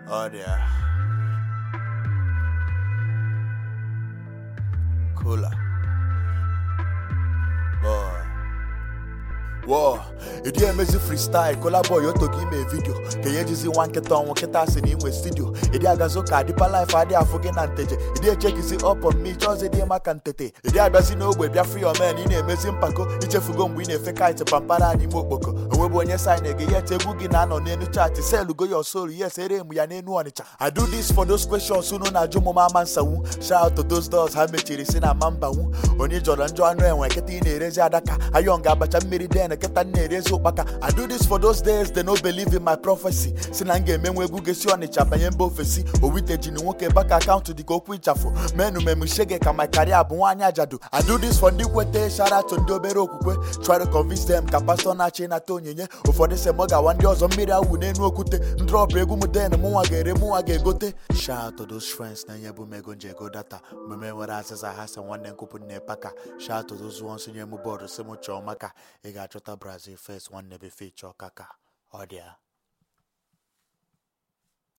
Oh dear. Cooler. Boy. Whoa, ịdị emezi freestyle kolabo ya otogo ime vidio ka ya ejizi nwa nkịta ọnwụ kịta si na inwe studio ịdị agazi ụka dịpa life adị afụ gị na nteje ịdị echekizi up on me chọzi dị maka ntete ịdị abịazi n'ogbe bịa free your man ị na-emezi mpako ichefugo mgbe ị na-efe kite pampara n'ime okpoko onwebụ onye sign gị yet egwu gị na-anọ n'elu chat selugo your soul yes ere m ya n'enu ọnịcha I do this for those questions unu na-ajụ m ama nsanwu shout to those doors ha mechiri si na ama mbanwu onye jọrọ njọ anụ enwe kịta ị na-erezi adaka ayọn ga-abacha mmiri den kịta m na-erezi ụkpaka I do this for those days they no believe in my prophecy si na m ga-emenwe egwu gesi ọnịcha banye mba ofesi owitejini nwoke baka akaụntụ dịka okwu ịchafụ menu memu shege ka my career bụ nwaanyị ajadu I do this for ndị kwete sharato ndị obere okwukwe try to convince them ka pastọ na-achị ịnata onyinye ụfọdụ se m gawa ndị ọzọ mmiri awụ n'enu okwute ndrọpụ egwu m den mụnwa ga-ere mụnwa ga-egote shout to those friends na nye bụ m ego nje ego data mgbe m nwere azịza ha sị nwanne nkwupụ nne paka shout to those ones nye m bọọdụ si m chọọ maka ị ga-achọta brazil first nwanne befe chọọ kaka ọ dị ya